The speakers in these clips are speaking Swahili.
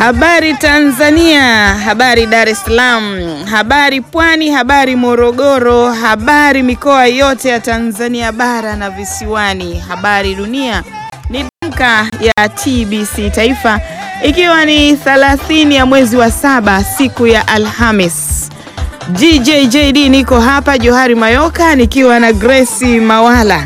Habari Tanzania, habari Dar es Salaam, habari Pwani, habari Morogoro, habari mikoa yote ya Tanzania bara na visiwani, habari dunia. Ni Damka ya TBC Taifa, ikiwa ni 30 ya mwezi wa saba, siku ya Alhamis. GJJD niko hapa Johari Mayoka nikiwa na Grace Mawala.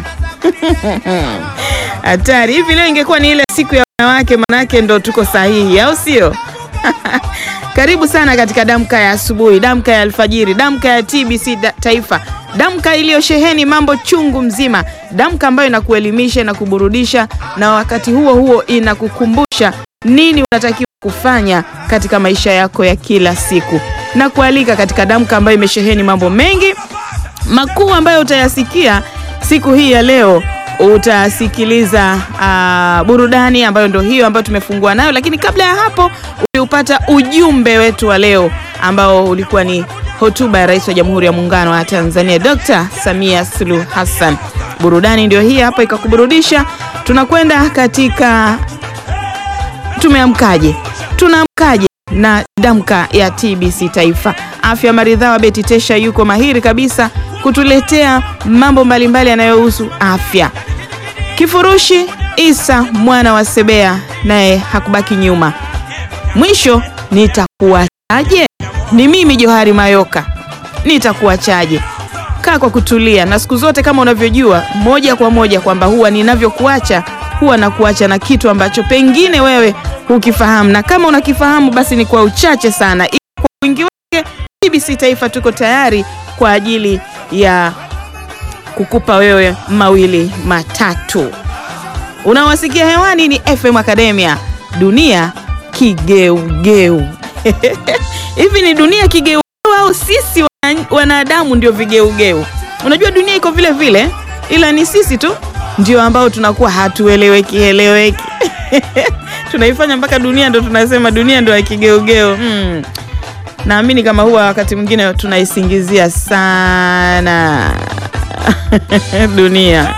Hatari hivi, leo ingekuwa ni ile siku ya wanawake, manake ndo tuko sahihi, au sio? Karibu sana katika damka ya asubuhi, damka ya alfajiri, damka ya TBC da Taifa, damka iliyosheheni mambo chungu mzima, damka ambayo inakuelimisha na kuburudisha na wakati huo huo inakukumbusha nini unatakiwa kufanya katika maisha yako ya kila siku, na kualika katika damka ambayo imesheheni mambo mengi makuu ambayo utayasikia siku hii ya leo. Utasikiliza uh, burudani ambayo ndio hiyo ambayo tumefungua nayo, lakini kabla ya hapo uliupata ujumbe wetu wa leo ambao ulikuwa ni hotuba ya Rais wa Jamhuri ya Muungano wa Tanzania Dr. Samia Suluhu Hassan. Burudani ndio hii hapa ikakuburudisha. Tunakwenda katika tumeamkaje, tunaamkaje na damka ya TBC Taifa. Afya maridhawa, Beti Tesha yuko mahiri kabisa kutuletea mambo mbalimbali yanayohusu afya. Kifurushi Isa mwana wa Sebea naye hakubaki nyuma. Mwisho nitakuachaje? Ni mimi Johari Mayoka, nitakuachaje? Kaa kwa kutulia, na siku zote kama unavyojua moja kwa moja kwamba huwa ninavyokuacha huwa nakuacha na kitu ambacho pengine wewe hukifahamu, na kama unakifahamu basi ni kwa uchache sana. Kwa wingi wake, TBC Taifa tuko tayari kwa ajili ya kukupa wewe mawili matatu. Unawasikia hewani ni FM Academia, dunia kigeugeu. Hivi ni dunia kigeugeu au sisi wanadamu ndio vigeugeu? Unajua dunia iko vile vile, ila ni sisi tu ndio ambao tunakuwa hatueleweki eleweki. Tunaifanya mpaka dunia ndo tunasema dunia ndo ya kigeugeu. Hmm. Naamini kama huwa wakati mwingine tunaisingizia sana dunia.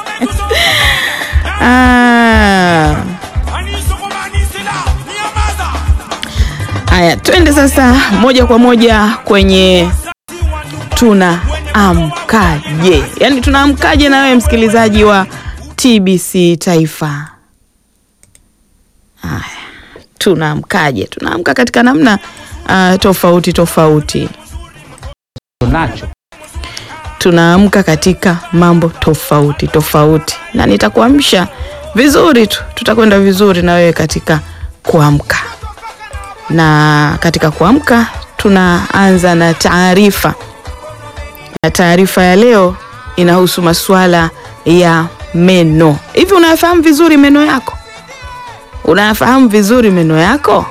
Ah. Aya, twende sasa moja kwa moja kwenye tunaamkaje, yaani tunaamkaje na wewe msikilizaji wa TBC Taifa. Aya, tunaamkaje? Tunaamka katika namna uh, tofauti tofauti nacho tunaamka katika mambo tofauti tofauti, na nitakuamsha vizuri tu, tutakwenda vizuri na wewe katika kuamka. Na katika kuamka tunaanza na taarifa, na taarifa ya leo inahusu masuala ya meno. Hivi unayafahamu vizuri meno yako? Unayafahamu vizuri meno yako?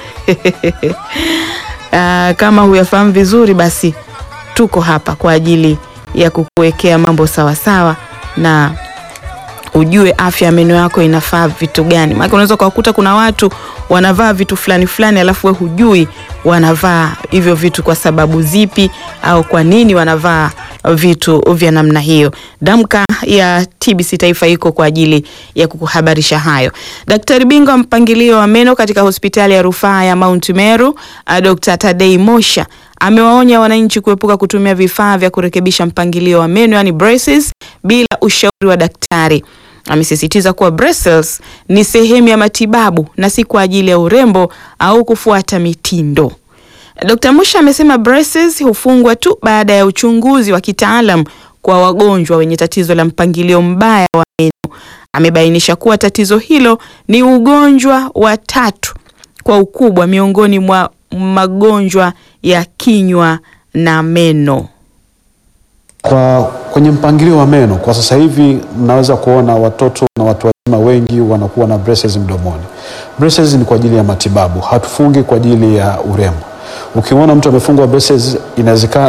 Uh, kama huyafahamu vizuri basi tuko hapa kwa ajili ya kukuwekea mambo sawa sawa na ujue afya ya meno yako inafaa vitu gani. Maana unaweza kuwakuta kuna watu wanavaa vitu fulani fulani, alafu we hujui wanavaa hivyo vitu kwa sababu zipi au kwa nini wanavaa vitu vya namna hiyo. Damka ya TBC Taifa iko kwa ajili ya kukuhabarisha hayo. Daktari bingwa mpangilio wa meno katika hospitali ya rufaa ya Mount Meru, Dr. Tadei Mosha amewaonya wananchi kuepuka kutumia vifaa vya kurekebisha mpangilio wa meno yani braces bila ushauri wa daktari. Amesisitiza kuwa braces ni sehemu ya matibabu na si kwa ajili ya urembo au kufuata mitindo. Dr. Musha amesema braces hufungwa tu baada ya uchunguzi wa kitaalam kwa wagonjwa wenye tatizo la mpangilio mbaya wa meno. Amebainisha kuwa tatizo hilo ni ugonjwa wa tatu kwa ukubwa miongoni mwa magonjwa ya kinywa na meno. Kwa kwenye mpangilio wa meno kwa sasa hivi mnaweza kuona watoto na watu wazima wengi wanakuwa na braces mdomoni. Braces ni kwa ajili ya matibabu, hatufungi kwa ajili ya urembo. Ukiona mtu amefungwa braces, inawezekana